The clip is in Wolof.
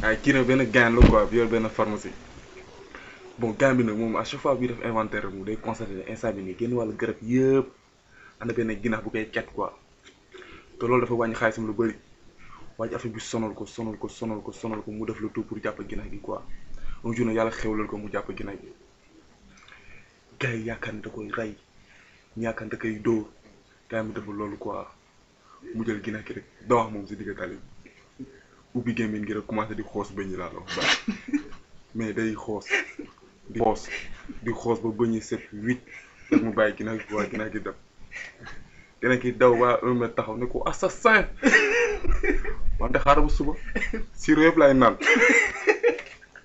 waaye kii nag benn gain la quoi bi yor benn pharmacie bon gain bi nag moom à chaque fois bi def inventaire mu day constaté ne instant bi nii génn wàllu garab yëpp am na benn ginax bu koy ket quoi te loolu dafa wàññi xaalisam lu bëri waaye affaire bi sonal ko sonal ko sonal ko sonal ko mu def le tout pour jàpp ginax gi quoi un jour nag yàlla xewlal ko mu jàpp ginax gi gars yi yaakaar ne da koy rey ñu yaakaar ne da koy dóor gars yi mu deful loolu quoi mu jël ginax gi rek da wax moom si digg tali ubbi gémmiñ gi rek commencé di xoos bëñ yi laa la wax baax mais day xoos di xoos di xoos ba bëñ yi set huit rek mu bàyyi ginax gi waa ginax gi dem ginax gi daw waa un mètre taxaw ne ko assassin wante xaaral ba suba si réew laay naan